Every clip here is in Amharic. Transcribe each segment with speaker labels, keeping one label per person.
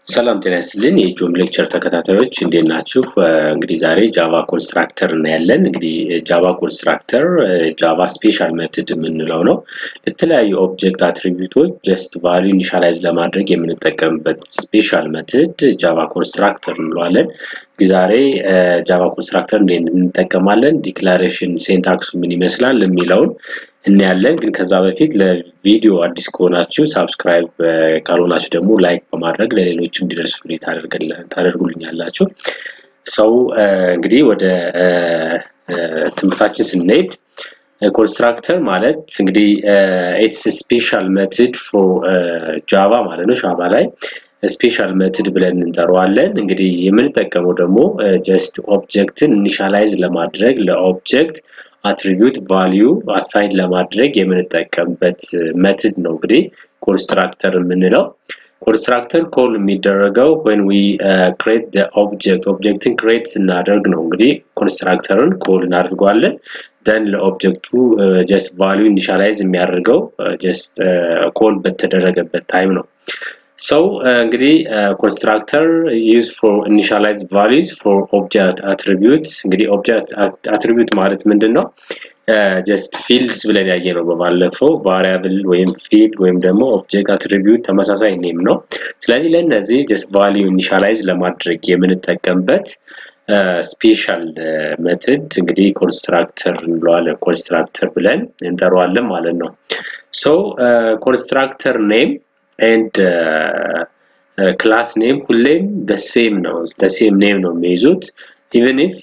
Speaker 1: ሰላም ጤና ይስጥልን የጆም ሌክቸር ተከታታዮች እንዴት ናችሁ? እንግዲህ ዛሬ ጃቫ ኮንስትራክተር እናያለን። እንግዲህ ጃቫ ኮንስትራክተር ጃቫ ስፔሻል ሜትድ የምንለው ነው። ለተለያዩ ኦብጀክት አትሪቢዩቶች ጀስት ቫልዩ ኢኒሻላይዝ ለማድረግ የምንጠቀምበት ስፔሻል ሜትድ ጃቫ ኮንስትራክተር እንለዋለን። ዛሬ ጃቫ ኮንስትራክተር እንዴት እንጠቀማለን፣ ዲክላሬሽን ሴንታክሱ ምን ይመስላል የሚለውን እናያለን። ግን ከዛ በፊት ለቪዲዮ አዲስ ከሆናችሁ ሳብስክራይብ ካልሆናችሁ ደግሞ ላይክ በማድረግ ለሌሎች እንዲደርሱ ታደርጉልኛላችሁ። ሰው እንግዲህ ወደ ትምህርታችን ስንሄድ ኮንስትራክተር ማለት እንግዲህ ኢትስ ስፔሻል ሜትድ ፎር ጃቫ ማለት ነው። ጃቫ ላይ ስፔሻል ሜትድ ብለን እንጠራዋለን። እንግዲህ የምንጠቀመው ደግሞ ጀስት ኦብጀክትን ኢኒሻላይዝ ለማድረግ ለኦብጀክት አትሪቢዩት ቫልዩ አሳይን ለማድረግ የምንጠቀምበት ሜትድ ነው እንግዲህ ኮንስትራክተር የምንለው። ኮንስትራክተር ኮል የሚደረገው when we uh, create the object ኦብጀክትን ክሬት ስናደርግ ነው እንግዲህ ኮንስትራክተርን ኮል እናደርገዋለን ደን ለኦብጀክቱ ጀስት ቫልዩ ኢኒሻላይዝ የሚያደርገው ጀስት ኮል በተደረገበት ታይም ነው ሰው እንግዲህ ኮንስትራክተር ዩዝ ፎር ኢኒሻላይዝ ቫሉዝ ፎር ኦብጀክት አትሪቢዩት እንግዲህ ኦብጀክት አትሪቢዩት ማለት ምንድን ነው ጀስት ፊልድስ ብለን ያየ ነው በባለፈው ቫሪያብል ወይም ፊልድ ወይም ደግሞ ኦብጀክት አትሪቢዩት ተመሳሳይ ኔም ነው ስለዚህ ለእነዚህ ጀስት ቫልዩ ኢኒሻላይዝ ለማድረግ የምንጠቀምበት ስፔሻል ሜትድ እንግዲህ ኮንስትራክተር እንለዋለን ኮንስትራክተር ብለን እንጠራዋለን ማለት ነው ሶ ኮንስትራክተር ኔም ኤንድ ክላስ ኔም ሁሌም በሴም ነው በሴም ኔም ነው የሚይዙት ኢቨን ኢፍ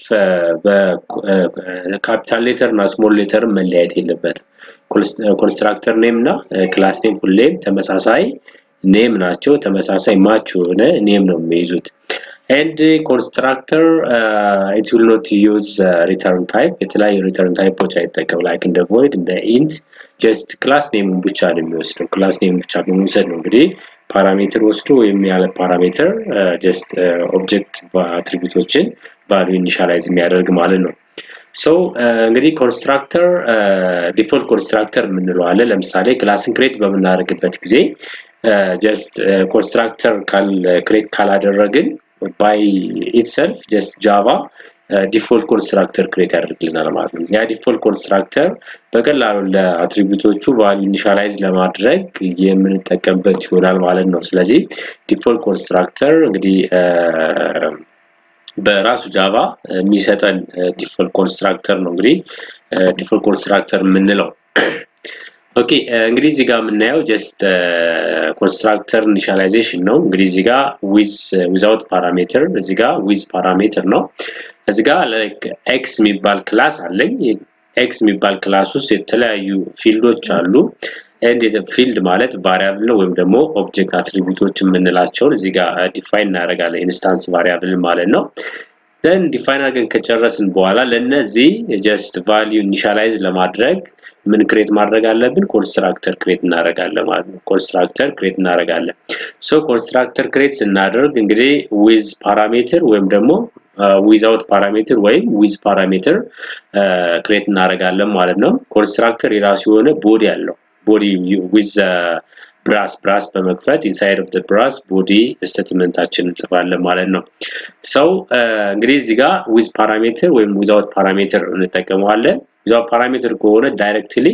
Speaker 1: በካፒታል ሌተር እና ስሞል ሌተር መለያየት የለበትም ኮንስትራክተር ኔም እና ክላስ ኔም ሁሌም ተመሳሳይ ኔም ናቸው ተመሳሳይ ማች የሆነ ኔም ነው የሚይዙት ኤንድ ኮንስትራክተር ኢት ዊል ኖት ዩዝ ሪተርን ታይፕ የተለያዩ ሪተርን ታይፖች አይጠቀም ላይክ እንደ ቮይድ እንደ ኢንት ጀስት ክላስ ኔሙን ብቻ ነው የሚወስደው ክላስ ኔሙን ብቻ በመውሰድ ነው እንግዲህ ፓራሜትር ወስዶ ወይም ያለ ፓራሜትር ጀስት ኦብጀክት አትሪቢዩቶችን ቫልዩ ኢኒሻላይዝ የሚያደርግ ማለት ነው ሰው እንግዲህ ኮንስትራክተር ዲፎልት ኮንስትራክተር የምንለው አለ ለምሳሌ ክላስን ክሬት በምናደርግበት ጊዜ ጀስት ኮንስትራክተር ክሬት ካላደረግን ባይ ኢትሰልፍ ጀስት ጃቫ ዲፎልት ኮንስትራክተር ክሬት ያደርግልናል ማለት ነው ያ ዲፎልት ኮንስትራክተር በቀላሉ ለአትሪቢዩቶቹ ቫልዩ ኢኒሻላይዝ ለማድረግ የምንጠቀምበት ይሆናል ማለት ነው ስለዚህ ዲፎልት ኮንስትራክተር እንግዲህ በራሱ ጃቫ የሚሰጠን ዲፎልት ኮንስትራክተር ነው እንግዲህ ዲፎልት ኮንስትራክተር የምንለው ኦኬ እንግዲህ እዚህ ጋር የምናየው ጀስት ኮንስትራክተር ኢኒሻላይዜሽን ነው እንግዲህ እዚህ ጋር ዊዝ ዊዛውት ፓራሜትር እዚህ ጋር ዊዝ ፓራሜትር ነው እዚህ ጋር ላይክ ኤክስ የሚባል ክላስ አለኝ ኤክስ የሚባል ክላስ ውስጥ የተለያዩ ፊልዶች አሉ ኤንድ ፊልድ ማለት ቫሪያብል ነው ወይም ደግሞ ኦብጀክት አትሪቢዩቶች የምንላቸውን እዚህ ጋር ዲፋይን እናደርጋለን ኢንስታንስ ቫሪያብል ማለት ነው ደን ዲፋይን አድርገን ከጨረስን በኋላ ለነዚህ ጀስት ቫልዩ ኢኒሻላይዝ ለማድረግ ምን ክሬት ማድረግ አለብን ኮንስትራክተር ክሬት እናደርጋለን ማለት ነው ኮንስትራክተር ክሬት እናደርጋለን ሶ ኮንስትራክተር ክሬት ስናደርግ እንግዲህ ዊዝ ፓራሜትር ወይም ደግሞ ዊዛውት ፓራሜትር ወይም ዊዝ ፓራሜትር ክሬት እናደርጋለን ማለት ነው ኮንስትራክተር የራሱ የሆነ ቦዲ አለው ቦዲ ዊዝ ብራስ ብራስ በመክፈት ኢንሳይድ ኦፍ ብራስ ቦዲ ስቴትመንታችን እንጽፋለን ማለት ነው ሰው እንግዲህ እዚህ ጋር ዊዝ ፓራሜትር ወይም ዊዛውት ፓራሜትር እንጠቀመዋለን ዊዛውት ፓራሜትር ከሆነ ዳይሬክትሊ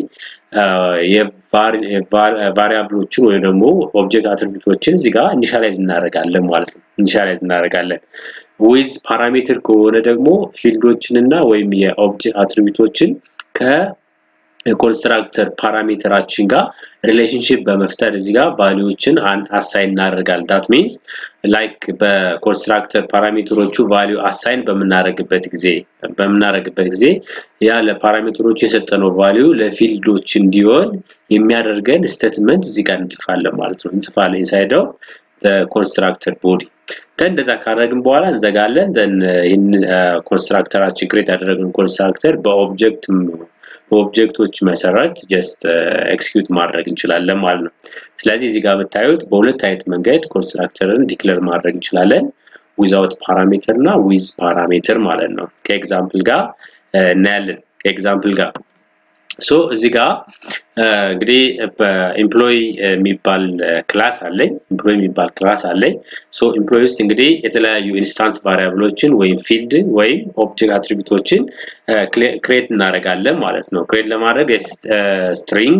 Speaker 1: ቫሪያብሎችን ወይም ደግሞ ኦብጀክት አትሪቢዩቶችን እዚህ ጋር ኢኒሻላይዝ እናደርጋለን ማለት ነው ኢኒሻላይዝ እናደርጋለን ዊዝ ፓራሜትር ከሆነ ደግሞ ፊልዶችንና ወይም የኦብጀክት አትሪቢዩቶችን ከ ኮንስትራክተር ፓራሜትራችን ጋር ሪሌሽንሽፕ በመፍጠር እዚህ ጋር ቫሊዎችን አሳይን እናደርጋለን ዳት ሚንስ ላይክ በኮንስትራክተር ፓራሜትሮቹ ቫሊዩ አሳይን በምናደርግበት ጊዜ በምናደርግበት ጊዜ ያ ለፓራሜትሮቹ የሰጠነው ቫሊዩ ለፊልዶች እንዲሆን የሚያደርገን ስቴትመንት እዚህ ጋር እንጽፋለን ማለት ነው እንጽፋለን ኢንሳይድ ኦፍ ኮንስትራክተር ቦዲ እንደዛ ካደረግን በኋላ እንዘጋለን ዘን ይህን ኮንስትራክተራችን ክሬት ያደረግን ኮንስትራክተር በኦብጀክት በኦብጀክቶች መሰረት ጀስት ኤክስኪዩት ማድረግ እንችላለን ማለት ነው ስለዚህ እዚህ ጋር ብታዩት በሁለት አይነት መንገድ ኮንስትራክተርን ዲክለር ማድረግ እንችላለን ዊዛውት ፓራሜትር እና ዊዝ ፓራሜትር ማለት ነው ከኤግዛምፕል ጋር እናያለን ከኤግዛምፕል ጋር ሶ እዚህ ጋር እንግዲህ በኤምፕሎይ የሚባል ክላስ አለኝ ኤምፕሎይ የሚባል ክላስ አለኝ ሶ ኤምፕሎይ ውስጥ እንግዲህ የተለያዩ ኢንስታንስ ቫሪያብሎችን ወይም ፊልድ ወይም ኦብጀክት አትሪቢዩቶችን ክሬት እናደርጋለን ማለት ነው ክሬት ለማድረግ ስትሪንግ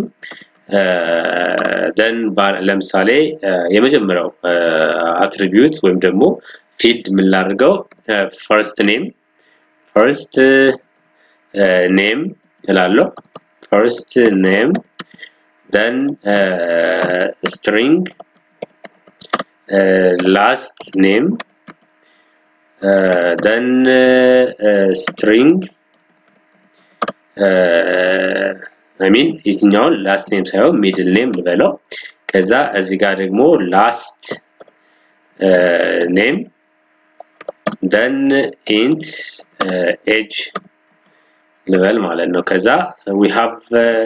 Speaker 1: ደን ለምሳሌ የመጀመሪያው አትሪቢዩት ወይም ደግሞ ፊልድ የምናደርገው ፈርስት ኔም ፈርስት ኔም እላለሁ first name then uh, string uh, last name uh, then string I mean የትኛውን ላስት ኔም ሳይሆን ሚድል ኔም ልበለው ከዛ እዚህ ጋር ደግሞ ላስት ኔም then int age ልበል ማለት ነው ከዛ we have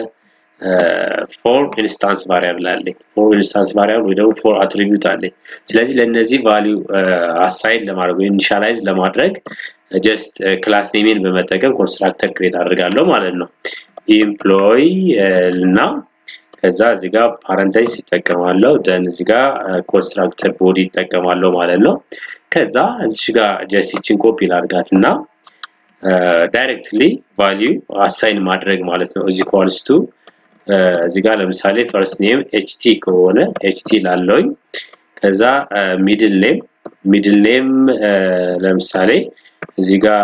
Speaker 1: ፎር ኢንስታንስ ቫሪያብል አለኝ ፎር ኢንስታንስ ቫሪያብል ወይ ደግሞ ፎር አትሪቢዩት አለኝ ስለዚህ ለእነዚህ ቫሊዩ አሳይን ለማድረግ ወይ ኢኒሻላይዝ ለማድረግ ጀስት ክላስ ኔሜን በመጠቀም ኮንስትራክተር ክሬት አድርጋለሁ ማለት ነው ኢምፕሎይ እና ከዛ እዚህ ጋር ፓረንታይዝ ይጠቀማለሁ ደን እዚህ ጋር ኮንስትራክተር ቦዲ ይጠቀማለሁ ማለት ነው ከዛ እዚህ ጋር ጀስት ይችን ኮፒ ላድርጋት እና ዳይሬክትሊ ቫሊዩ አሳይን ማድረግ ማለት ነው እዚ ኳልስ ቱ እዚህ ጋር ለምሳሌ ፈርስት ኔም ኤችቲ ከሆነ ኤችቲ ላለውኝ ከዛ ሚድል ኔም ሚድል ኔም ለምሳሌ እዚህ ጋር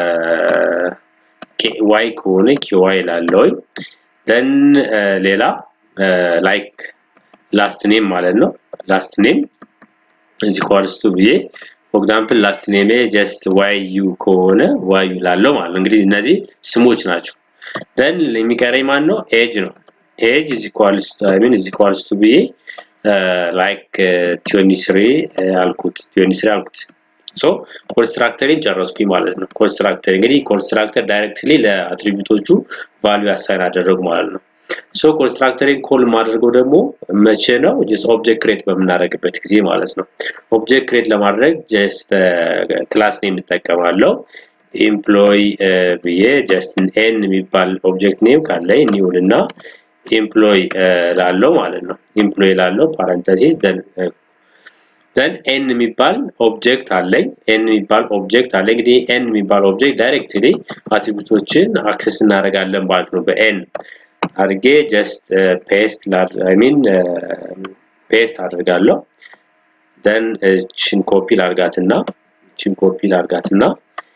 Speaker 1: ዋይ ከሆነ ኪዋይ ላለውኝ ደን ሌላ ላይክ ላስት ኔም ማለት ነው ላስት ኔም እዚ ኳልስ ቱ ብዬ ፎር ኤግዛምፕል ላስት ኔሜ ጀስት ዋይ ዩ ከሆነ ዋይ ዩ ላለው ማለት ነው እንግዲህ እነዚህ ስሞች ናቸው ደን የሚቀረኝ ማን ነው ኤጅ ነው ኤጅ is equals to I mean is equals to ብዬ ላይክ ቲዮኒ ስሪ አልኩት ቲዮኒ ስሪ አልኩት ሶ ኮንስትራክተሪን ጨረስኩኝ ማለት ነው ኮንስትራክተር እንግዲህ ኮንስትራክተር ዳይሬክትሊ ለአትሪቢዩቶቹ ቫልዩ አሳይን አደረጉ ማለት ነው ሶ ኮንስትራክተሪን ኮል ማድረገው ደግሞ መቼ ነው ጀስት ኦብጀክት ክሬት በምናደርግበት ጊዜ ማለት ነው ኦብጀክት ክሬት ለማድረግ ጀስት ክላስ ኔም እንጠቀማለሁ ኤምፕሎይ ብዬ ጀስት ኤን የሚባል ኦብጀክት ኔም ካለኝ ኒውል እና ኤምፕሎይ ላለው ማለት ነው ኤምፕሎይ ላለው ፓረንተሲስ ደን ኤን የሚባል ኦብጀክት አለኝ ኤን የሚባል ኦብጀክት አለ እንግዲህ ኤን የሚባል ኦብጀክት ዳይሬክትሊ አትሪቢዩቶችን አክሰስ እናደርጋለን ማለት ነው በኤን አድርጌ ጀስት ፔስት አይ ሚን ፔስት አድርጋለሁ ደን እችን ኮፒ ላርጋትና እችን ኮፒ ላርጋትና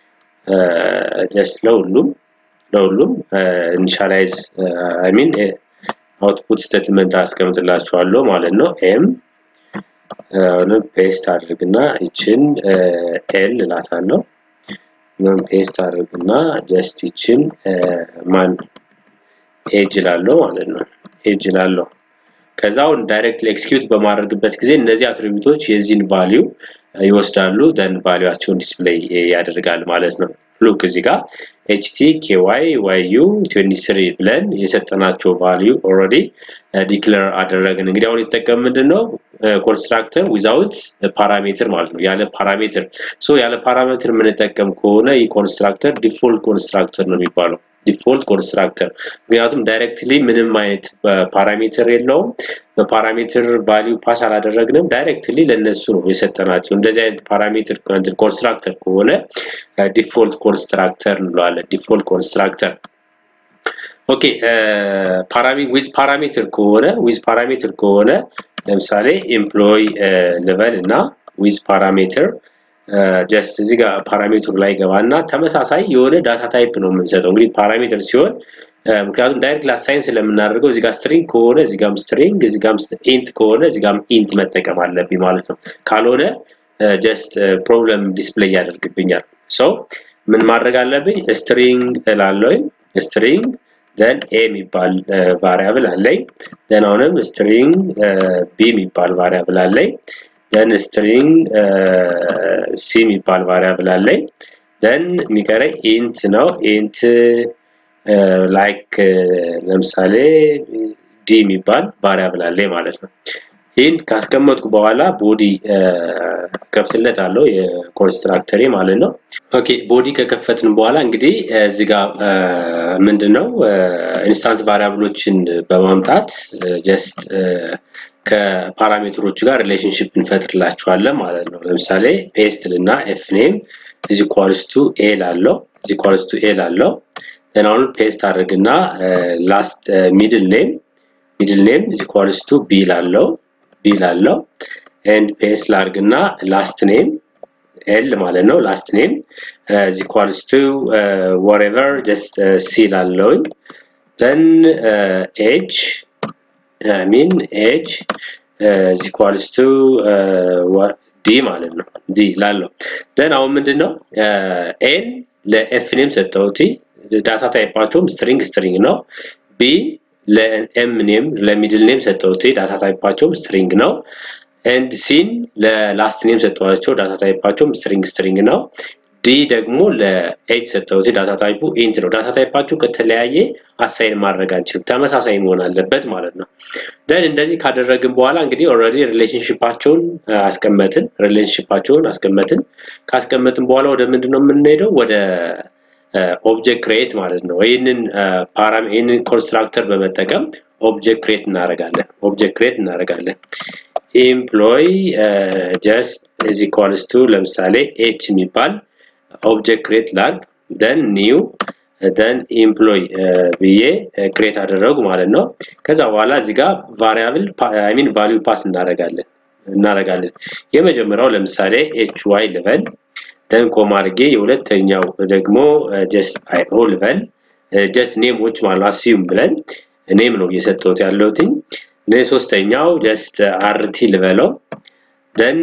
Speaker 1: ጀስት ለሁሉም ለሁሉም ኢኒሻላይዝ አይ ሚን አውትፑት ስቴትመንት አስቀምጥላችኋለሁ ማለት ነው ኤም አሁንም ፔስት አድርግና ይችን ኤል እላታለሁ ምን ፔስት አድርግና ጀስት ይችን ማን ኤጅ ላለው ማለት ነው ኤጅ ላለው ከዛ አሁን ዳይሬክትሊ ኤክስኪዩት በማድረግበት ጊዜ እነዚህ አትሪቢዩቶች የዚህን ቫሊዩ ይወስዳሉ ደን ቫሊዩአቸውን ዲስፕሌይ ያደርጋል ማለት ነው ሉክ እዚህ ጋር ኤችቲ ኬዋይ ዋዩ 23 ብለን የሰጠናቸው ቫሊዩ ኦልሬዲ ዲክለር አደረግን እንግዲህ አሁን የተጠቀም ምንድነው ኮንስትራክተር ዊዛውት ፓራሜትር ማለት ነው ያለ ፓራሜትር ሶ ያለ ፓራሜትር የምንጠቀም ከሆነ ይህ ኮንስትራክተር ዲፎልት ኮንስትራክተር ነው የሚባለው ዲፎልት ኮንስትራክተር ምክንያቱም ዳይሬክትሊ ምንም አይነት ፓራሜትር የለውም በፓራሜትር ቫሊዩ ፓስ አላደረግንም ዳይሬክትሊ ለነሱ ነው የሰጠናቸው እንደዚህ አይነት ፓራሜትር ኮንስትራክተር ከሆነ ዲፎልት ኮንስትራክተር እንለዋለን ዲፎልት ኮንስትራክተር ኦኬ ዊዝ ፓራሜትር ከሆነ ዊዝ ፓራሜትር ከሆነ ለምሳሌ ኤምፕሎይ ልበል እና ዊዝ ፓራሜትር ጀስት እዚህ ጋር ፓራሜትሩ ላይ ገባና ተመሳሳይ የሆነ ዳታ ታይፕ ነው የምንሰጠው እንግዲህ ፓራሜትር ሲሆን ምክንያቱም ዳይሬክት ላሳይን ስለምናደርገው እዚህ ጋር ስትሪንግ ከሆነ እዚህ ጋርም ስትሪንግ እዚህ ጋርም ኢንት ከሆነ እዚህ ጋርም ኢንት መጠቀም አለብኝ ማለት ነው ካልሆነ ጀስት ፕሮብለም ዲስፕሌይ ያደርግብኛል ሶ ምን ማድረግ አለብኝ ስትሪንግ እላለሁኝ ስትሪንግ ደን ኤ የሚባል ቫሪያብል አለኝ ደን አሁንም ስትሪንግ ቢ የሚባል ቫሪያብል አለኝ ደን ስትሪንግ ሲ የሚባል ቫሪያብል አለኝ ደን የሚቀረኝ ኢንት ነው ኢንት ላይክ ለምሳሌ ዲ የሚባል ቫሪያብል አለኝ ማለት ነው ይህን ካስቀመጥኩ በኋላ ቦዲ ከፍትለት አለው የኮንስትራክተሬ ማለት ነው። ኦኬ ቦዲ ከከፈትን በኋላ እንግዲህ እዚህ ጋር ምንድን ነው ኢንስታንስ ቫሪያብሎችን በማምጣት ጀስት ከፓራሜትሮቹ ጋር ሪሌሽንሽፕ እንፈጥርላቸዋለን ማለት ነው። ለምሳሌ ፔስት ልና ኤፍ ኔም እዚ ኳልስቱ ኤ ላለው እዚ ኳልስቱ ኤ ላለው አሁን ፔስት አድርግና ላስት ሚድል ኔም ሚድል ኔም እዚ ኳልስቱ ቢ ላለው ቢ ላለው ኤንድ ፔስት ላርግና ላስት ኔም ኤል ማለት ነው ላስት ኔም እዚ ኳልስቱ ወሬቨር ጀስት ሲ ላለውኝ ዘን ኤጅ ሚን ኤጅ እዚ ኳልስ ቱ ዲ ማለት ነው ዲ ላለው ደን አሁን ምንድን ነው ኤን ለኤፍ ኔም ሰጠውቲ ዳታ ታይፓቸውም ስትሪንግ ስትሪንግ ነው ቢ ለኤም ኔም ለሚድል ኔም ሰጠውቲ ዳታ ታይፓቸውም ስትሪንግ ነው ኤንድ ሲን ለላስት ኔም ሰጠዋቸው ዳታ ታይፓቸውም ስትሪንግ ስትሪንግ ነው ዲ ደግሞ ለኤች ሰጠውት ዳታ ታይፑ ኢንት ነው። ዳታ ታይፓችሁ ከተለያየ አሳይን ማድረግ አንችልም፣ ተመሳሳይ መሆን አለበት ማለት ነው። ደን እንደዚህ ካደረግን በኋላ እንግዲህ ኦልሬዲ ሪሌሽንሽፓቸውን አስቀመጥን ሪሌሽንሽፓቸውን አስቀመጥን። ካስቀመጥን በኋላ ወደ ምንድን ነው የምንሄደው? ወደ ኦብጀክት ክሬት ማለት ነው። ይህንን ፓራሚ ይህንን ኮንስትራክተር በመጠቀም ኦብጀክት ክሬት እናደርጋለን። ኦብጀክት ክሬት እናደርጋለን። ኢምፕሎይ ጀስት ኢዝ ኢኳልስ ቱ ለምሳሌ ኤች የሚባል ኦብጀክት ክሬት ላግ ደን ኒው ደን ኢምፕሎይ ብዬ ክሬት አደረጉ ማለት ነው። ከዛ በኋላ እዚህ ጋር ቫሪያብል አይ ሚን ቫልዩ ፓስ እናደርጋለን እናደርጋለን። የመጀመሪያው ለምሳሌ ኤች ዋይ ልበል ደን ኮማ አድርጌ የሁለተኛው ደግሞ ጀስት አይ ኦ ልበል ጀስት ኔሞች ማለት አስዩም ብለን ኔም ነው እየሰጠሁት ያለሁትኝ። ሶስተኛው ጀስት አርቲ ልበለው ደን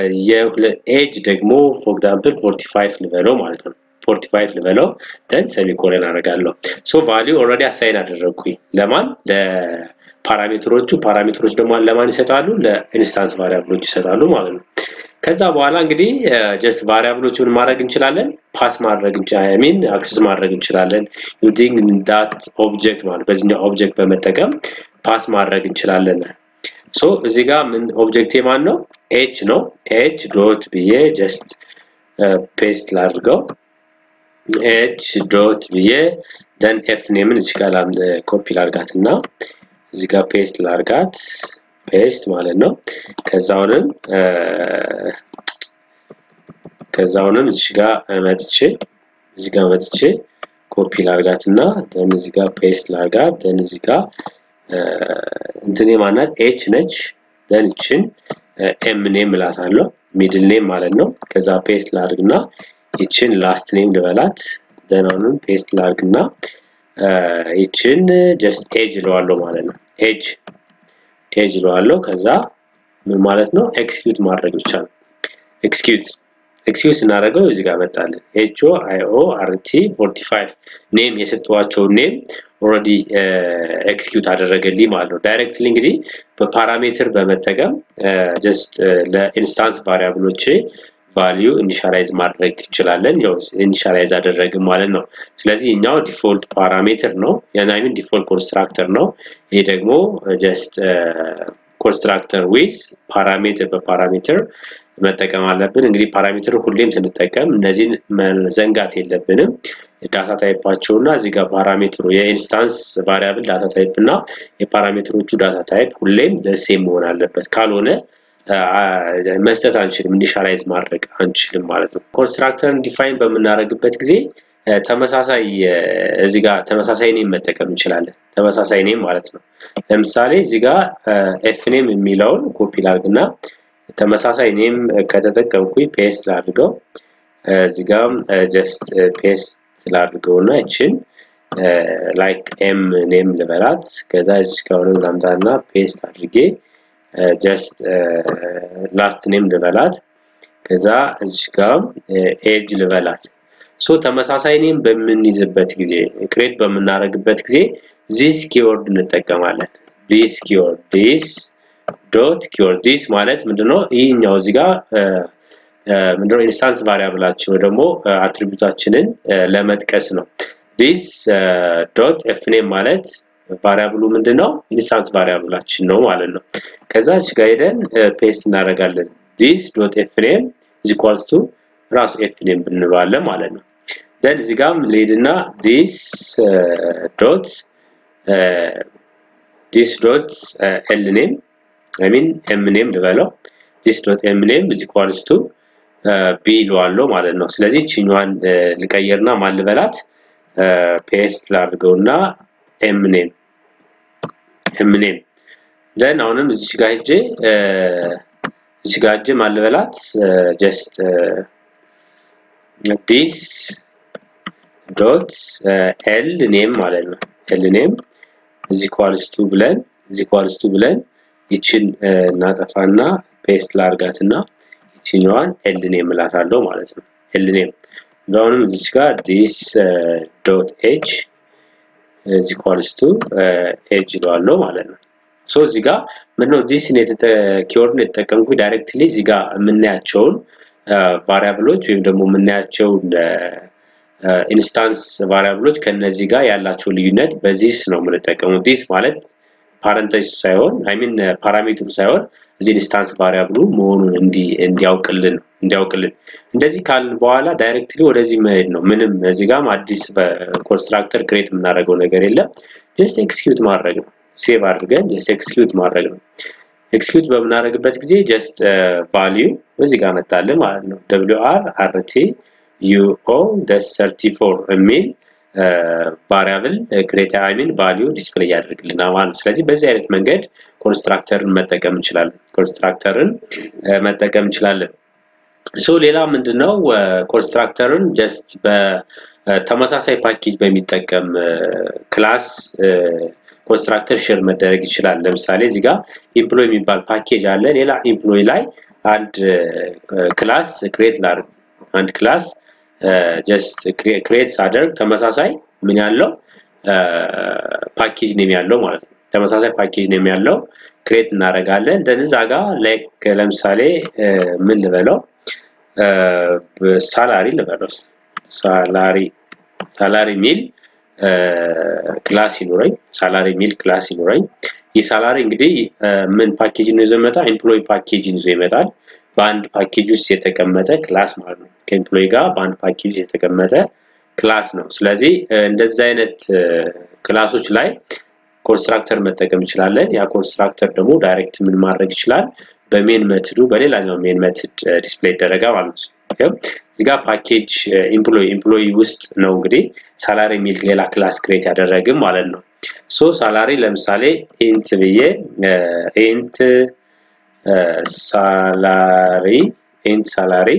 Speaker 1: የኤጅ ደግሞ ፎር ኤግዛምፕል 45 ልበለው ማለት ነው 45 ልበለው ደን ሰሚኮለን አደርጋለሁ ሶ ቫሊዩ ኦልሬዲ አሳይን አደረግኩኝ ለማን ለፓራሜትሮቹ ፓራሜትሮች ደግሞ ለማን ይሰጣሉ ለኢንስታንስ ቫሪያብሎች ይሰጣሉ ማለት ነው ከዛ በኋላ እንግዲህ ጀስት ቫሪያብሎቹን ማድረግ እንችላለን ፓስ ማድረግ እንችላለን ሚን አክሰስ ማድረግ እንችላለን ዩዚንግ ዳት ኦብጀክት ማለት በዚህኛው ኦብጀክት በመጠቀም ፓስ ማድረግ እንችላለን ሶ እዚህ ጋር ምን ኦብጀክት ማን ነው ኤች ነው ኤች ዶት ብዬ ጀስት ፔስት ላድርገው ኤች ዶት ብዬ ደን ኤፍ ኔምን እዚህ ጋር ኮፒ ላርጋት እና እዚህ ጋር ፔስት ላርጋት ፔስት ማለት ነው ከዛውንም ከዛውንም እዚህ ጋር መጥቼ እዚህ ጋር መጥቼ ኮፒ ላርጋት እና ደን እዚህ ጋር ፔስት ላርጋት ደን እዚህ ጋር እንትኔ ማናት ኤች ነች ደን ይችን ኤም ኔም እላታለሁ ሚድል ኔም ማለት ነው ከዛ ፔስት ላድርግና ይችን ላስት ኔም ልበላት ደን አሁንም ፔስት ላድርግና ይችን ጀስት ኤጅ እለዋለሁ ማለት ነው ኤጅ ኤጅ እለዋለሁ ከዛ ምን ማለት ነው ኤክስኪዩት ማድረግ ብቻ ነው ኤክስኪዩት ኤክስኪዩት ስናደርገው እዚህ ጋር መጣለን ኤች ኦ አይ ኦ አር ቲ 45 ኔም የሰጠዋቸው ኔም ኦልሬዲ ኤክስኪዩት አደረገልኝ ማለት ነው ዳይሬክትሊ እንግዲህ በፓራሜትር በመጠቀም ጀስት ለኢንስታንስ ቫሪያብሎች ቫሊዩ ኢኒሻላይዝ ማድረግ እንችላለን ያው ኢኒሻላይዝ አደረግን ማለት ነው ስለዚህ እኛው ዲፎልት ፓራሜትር ነው የናይምን ዲፎልት ኮንስትራክተር ነው ይሄ ደግሞ ጀስት ኮንስትራክተር ዊዝ ፓራሜትር በፓራሜትር መጠቀም አለብን እንግዲህ ፓራሜትር ሁሌም ስንጠቀም እነዚህን መዘንጋት የለብንም ዳታ ታይፓቸው እና እዚህ ጋር ፓራሜትሩ የኢንስታንስ ቫሪያብል ዳታ ታይፕ እና የፓራሜትሮቹ ዳታ ታይፕ ሁሌም ደሴም መሆን አለበት ካልሆነ መስጠት አንችልም ኢኒሻላይዝ ማድረግ አንችልም ማለት ነው ኮንስትራክተርን ዲፋይን በምናደርግበት ጊዜ ተመሳሳይ እዚህ ጋር ተመሳሳይ ኔም መጠቀም እንችላለን ተመሳሳይ ኔም ማለት ነው ለምሳሌ እዚህ ጋር ኤፍ ኔም የሚለውን ኮፒ ላድርግና ተመሳሳይ ኔም ከተጠቀምኩኝ ፔስት ላድርገው እዚህ ጋም ጀስት ፔስት ላድርገውና ይችን ላይክ ኤም ኔም ልበላት ከዛ እዚህ ከሆነ ላምጣና ፔስት አድርጌ ጀስት ላስት ኔም ልበላት ከዛ እዚህ ጋር ኤጅ ልበላት ሶ ተመሳሳይ ኔም በምንይዝበት ጊዜ ክሬት በምናደርግበት ጊዜ ዚስ ኪወርድ እንጠቀማለን ዲስ ኪወርድ ዲስ ዶት ኪወርድ ዲስ ማለት ምንድነው ይህኛው እዚህ ጋር ምንድነው ኢንስታንስ ቫሪያብላችን ወይ ደግሞ አትሪቢዩታችንን ለመጥቀስ ነው ዲስ ዶት ኤፍ ኔም ማለት ቫሪያብሉ ምንድነው ኢንስታንስ ቫሪያብላችን ነው ማለት ነው ከዛ እዚህ ጋር ሄደን ፔስት እናደርጋለን this dot fname is equals to ራሱ fname ብንለዋለን ማለት ነው then እዚህ ጋርም ልሄድና this dot this dot l name i mean m name ልበለው this dot m name is equals to ቢ ይለዋለሁ ማለት ነው ስለዚህ ቺኛዋን ልቀይርና ማን ልበላት ፔስት ላድርገውና ኤም ኔም ኤም ኔም ደን አሁንም እዚች ጋር ሄጄ እዚች ጋር ሄጄ ማን ልበላት ጀስት ዲስ ዶት ኤል ኔም ማለት ነው ኤል ኔም እዚ ኳልስቱ ብለን እዚ ኳልስቱ ብለን ይችን እናጠፋና ፔስት ላርጋትና ይችኛዋን ኤል ኔም እላታለሁ ማለት ነው ኤል ኔም አሁንም እዚች ጋር ዲስ ዶት ኤጅ is equals to ኤጅ ይለዋለሁ ማለት ነው ሶ እዚህ ጋር ምንድነው ዚስ ኪወርድን የተጠቀምኩ ዳይሬክትሊ እዚህ ጋር የምናያቸውን ቫሪያብሎች ወይም ደግሞ የምናያቸውን ኢንስታንስ ቫሪያብሎች ከነዚህ ጋር ያላቸው ልዩነት በዚስ ነው የምንጠቀመው ዲስ ማለት ፓረንቴጅ ሳይሆን አይ ሚን ፓራሜትሩ ሳይሆን እዚህ ኢንስታንስ ቫሪያብሉ መሆኑን እንዲያውቅልን እንዲያውቅልን እንደዚህ ካልን በኋላ ዳይሬክትሊ ወደዚህ መሄድ ነው ምንም እዚህ ጋርም አዲስ ኮንስትራክተር ክሬት የምናደርገው ነገር የለም ጀስት ኤክስኪዩት ማድረግ ነው ሴቭ አድርገን ጀስት ኤክስኪዩት ማድረግ ነው ኤክስኪዩት በምናደርግበት ጊዜ ጀስት ቫሊዩ እዚህ ጋር መጣልን ማለት ነው ደብሊው አር አርቲ ዩኦ ደስ 34 የሚል ቫሪያብል ክሬት አይ ሚን ቫልዩ ዲስፕሌይ ያደርግልናል ማለት ነው ስለዚህ በዚህ አይነት መንገድ ኮንስትራክተርን መጠቀም እንችላለን ኮንስትራክተርን መጠቀም እንችላለን ሶ ሌላ ምንድነው ኮንስትራክተርን ጀስት በተመሳሳይ ፓኬጅ በሚጠቀም ክላስ ኮንስትራክተር ሼር መደረግ ይችላል ለምሳሌ እዚህ ጋር ኢምፕሎይ የሚባል ፓኬጅ አለ ሌላ ኢምፕሎይ ላይ አንድ ክላስ ክሬት ላድርግ አንድ ክላስ ጀስት ክሬት ሳደርግ ተመሳሳይ ምን ያለው ፓኬጅ ኔም ያለው ማለት ነው ተመሳሳይ ፓኬጅ ኔም ያለው ክሬት እናደርጋለን ደን እዛ ጋር ላይክ ለምሳሌ ምን ልበለው ሳላሪ ልበለው ሳላሪ ሳላሪ ሚል ክላስ ይኖረኝ ሳላሪ ሚል ክላስ ይኖረኝ ይህ ሳላሪ እንግዲህ ምን ፓኬጅ ነው ይዞ ይመጣል ኤምፕሎይ ፓኬጅን ይዞ ይመጣል በአንድ ፓኬጅ ውስጥ የተቀመጠ ክላስ ማለት ነው ከኤምፕሎይ ጋር በአንድ ፓኬጅ የተቀመጠ ክላስ ነው ስለዚህ እንደዚህ አይነት ክላሶች ላይ ኮንስትራክተር መጠቀም እንችላለን ያ ኮንስትራክተር ደግሞ ዳይሬክት ምን ማድረግ ይችላል በሜን መትዱ በሌላኛው ሜን መትድ ዲስፕሌይ ይደረጋል ማለት ነው እዚህ ጋር ፓኬጅ ኤምፕሎይ ኤምፕሎይ ውስጥ ነው እንግዲህ ሳላሪ የሚል ሌላ ክላስ ክሬት ያደረግም ማለት ነው ሶ ሳላሪ ለምሳሌ ኢንት ብዬ ኢንት ሳላሪ ኢንት ሳላሪ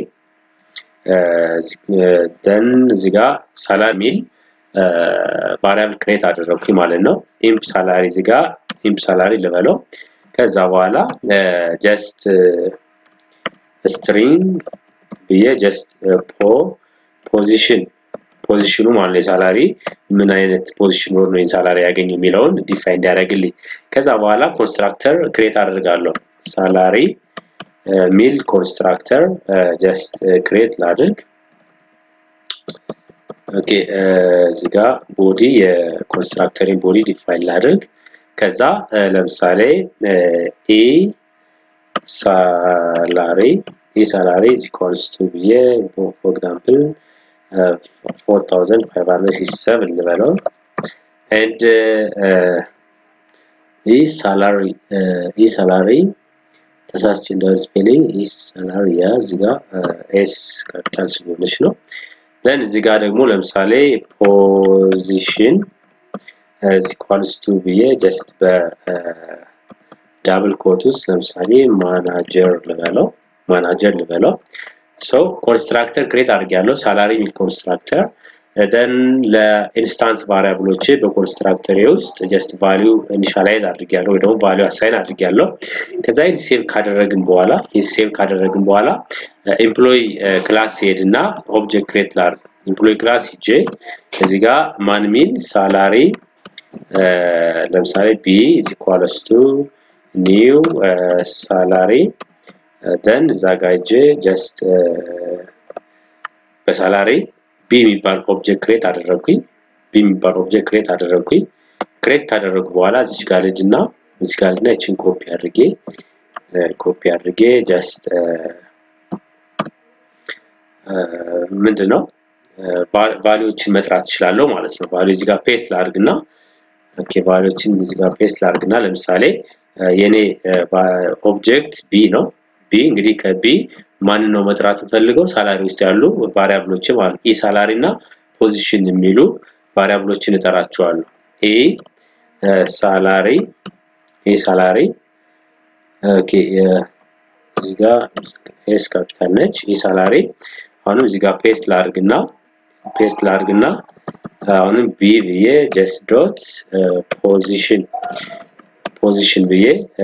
Speaker 1: ደን እዚህ ጋር ሳላሪ ሚል ቫሪያብል ክሬት አደረግኩኝ ማለት ነው ኢምፕ ሳላሪ እዚህ ጋር ኢምፕ ሳላሪ ልበለው ከዛ በኋላ ጀስት ስትሪንግ ብዬ ጀስት ፖ ፖዚሽን ፖዚሽኑ ማለት ነው የሳላሪ ምን አይነት ፖዚሽን ኖር ነው ሳላሪ ያገኝ የሚለውን ዲፋይን እንዲያደርግልኝ ከዛ በኋላ ኮንስትራክተር ክሬት አደርጋለሁ ሳላሪ ሚል ኮንስትራክተር ጀስት ክሬት ላድርግ ኦኬ እዚህ ጋር ቦዲ የኮንስትራክተሪን ቦዲ ዲፋይን ላድርግ ከዛ ለምሳሌ ኢ ሳላሪ ኢ ሳላሪ is equals to ብዬ for example 4567 ልበለው and ኢ ሳላሪ ኢ ሳላሪ ተሳስቼ እንደው ስፔሊንግ ኢ ሳላሪ ያ እዚህ ጋር ኤስ ካፒታል ስለሆነች ነው ዘን እዚህ ጋር ደግሞ ለምሳሌ ፖዚሽን እዚህ ኢኳልስ ቱ ብዬ ጀስት በዳብል ኮት ውስጥ ለምሳሌ ማናጀር ልበለው ማናጀር ልበለው ሶ ኮንስትራክተር ክሬት አድርጌያለሁ ሳላሪ የሚል ኮንስትራክተር ደን ለኢንስታንስ ቫሪያብሎች በኮንስትራክተር ውስጥ ጀስት ቫሊዩ ኢኒሻላይዝ አድርጌያለሁ ወይ ደግሞ ቫሊዩ አሳይን አድርጌያለሁ ከዛ ይህን ሴቭ ካደረግን በኋላ ይህ ሴቭ ካደረግን በኋላ ኤምፕሎይ ክላስ ሄድና ኦብጀክት ክሬት ላድርግ ኤምፕሎይ ክላስ ሂጄ እዚህ ጋር ማን ሚል ሳላሪ ለምሳሌ ቢ ኢዝ ኢኳልስ ቱ ኒው ሳላሪ ደን እዛ ጋር ሂጄ ጀስት በሳላሪ ቢ የሚባል ኦብጀክት ክሬት አደረግኩኝ ቢ የሚባል ኦብጀክት ክሬት አደረግኩኝ ክሬት ካደረጉ በኋላ እዚች ጋር ልጅ እና እዚች ጋር ልጅ እና ይችን ኮፒ አድርጌ ኮፒ አድርጌ ጀስት ምንድን ነው ቫሊዎችን መጥራት እችላለሁ ማለት ነው። ቫሊው እዚህ ጋር ፔስት ላድርግና ኦኬ ቫሊዎችን እዚህ ጋር ፔስት ላድርግና ለምሳሌ የኔ ኦብጀክት ቢ ነው። ቢ እንግዲህ ከቢ ማንን ነው መጥራት እንፈልገው? ሳላሪ ውስጥ ያሉ ቫሪያብሎችን ማለት ኢ ሳላሪ እና ፖዚሽን የሚሉ ቫሪያብሎችን እጠራቸዋለሁ። ኢ ሳላሪ ኢ ሳላሪ ኦኬ እዚህ ጋር ኤስ ካፒታል ነች። ኢ ሳላሪ አሁንም እዚህ ጋር ፔስት ላድርግና ፔስት ላድርግና አሁንም ቢ ብዬ ጀስት ዶት ፖዚሽን ፖዚሽን ብዬ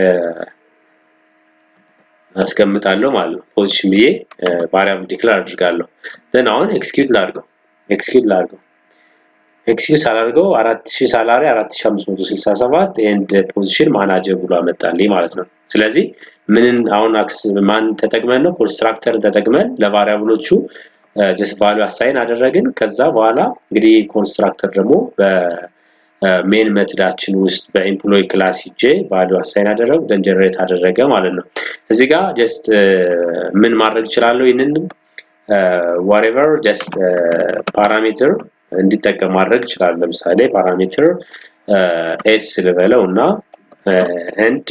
Speaker 1: አስቀምጣለሁ ማለት ነው። ፖዚሽን ብዬ ቫሪያብል ዲክላር አድርጋለሁ። ዘን አሁን ኤክስኪዩት ላድርገው ኤክስኪዩት ላድርገው ኤክስኪዩት ሳላድርገው 4000 ሳላሪ 4567 ኤንድ ፖዚሽን ማናጀር ብሎ አመጣልኝ ማለት ነው። ስለዚህ ምንን አሁን አክስ ማን ተጠቅመን ነው ኮንስትራክተርን ተጠቅመን ለቫሪያብሎቹ ጀስት ቫልዩ አሳይን አደረግን። ከዛ በኋላ እንግዲህ ኮንስትራክተር ደግሞ በሜን ሜትዳችን ውስጥ በኤምፕሎይ ክላስ ሂጄ ቫልዩ አሳይን አደረግ ደን ጀነሬት አደረገ ማለት ነው። እዚህ ጋር ጀስት ምን ማድረግ እችላለሁ? ይህንን ዋሬቨር ጀስት ፓራሜትር እንዲጠቀም ማድረግ እችላለሁ። ለምሳሌ ፓራሜትር ኤስ ልበለው እና ኤንድ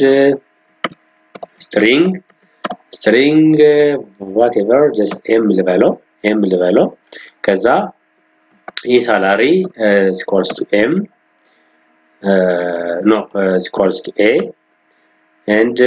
Speaker 1: ስትሪንግ ስትሪንግ ዋቴቨር ጀስት ኤም ልበለው ኤም ልበለው ከዛ ይህ ሳላሪ ስኳልስ ቱ ኤም ኖ ስኳልስ ቱ ኤ ኤንድ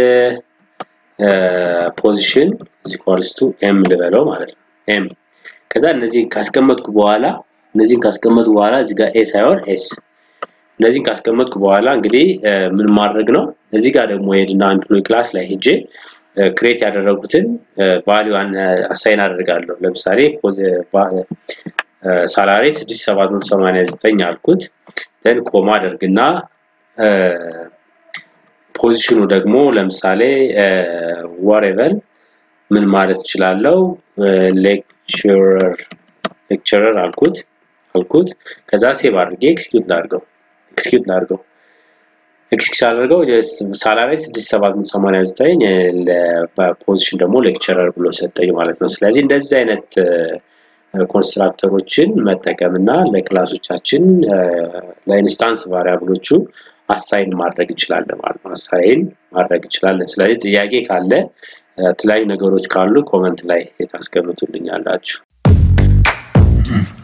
Speaker 1: ፖዚሽን ስኳልስ ቱ ኤም ልበለው ማለት ነው ኤም ከዛ እነዚህ ካስቀመጥኩ በኋላ እነዚህን ካስቀመጥኩ በኋላ እዚህ ጋር ኤ ሳይሆን ኤስ እነዚህን ካስቀመጥኩ በኋላ እንግዲህ ምን ማድረግ ነው እዚህ ጋር ደግሞ ሄድና ኤምፕሎይ ክላስ ላይ ሄጄ ክሬት ያደረጉትን ቫሊዩ አሳይን አደርጋለሁ። ለምሳሌ ሳላሪ 6789 አልኩት። ደን ኮማ አደርግና ፖዚሽኑ ደግሞ ለምሳሌ ወሬቨል ምን ማለት እችላለሁ ሌክቸረር ሌክቸረር አልኩት አልኩት ከዛ ሴቭ አድርጌ ኤክስኪዩት ላድርገው ኤክስኪዩት ላድርገው ኤክስኪዩት አድርገው ሳላሪ 6789 ለፖዚሽን ደግሞ ሌክቸረር ብሎ ሰጠኝ ማለት ነው። ስለዚህ እንደዚህ አይነት ኮንስትራክተሮችን መጠቀም እና ለክላሶቻችን ለኢንስታንስ ቫሪያብሎቹ አሳይን ማድረግ እንችላለን ማለት ነው። አሳይን ማድረግ እንችላለን። ስለዚህ ጥያቄ ካለ የተለያዩ ነገሮች ካሉ ኮመንት ላይ ታስቀምጡልኛላችሁ።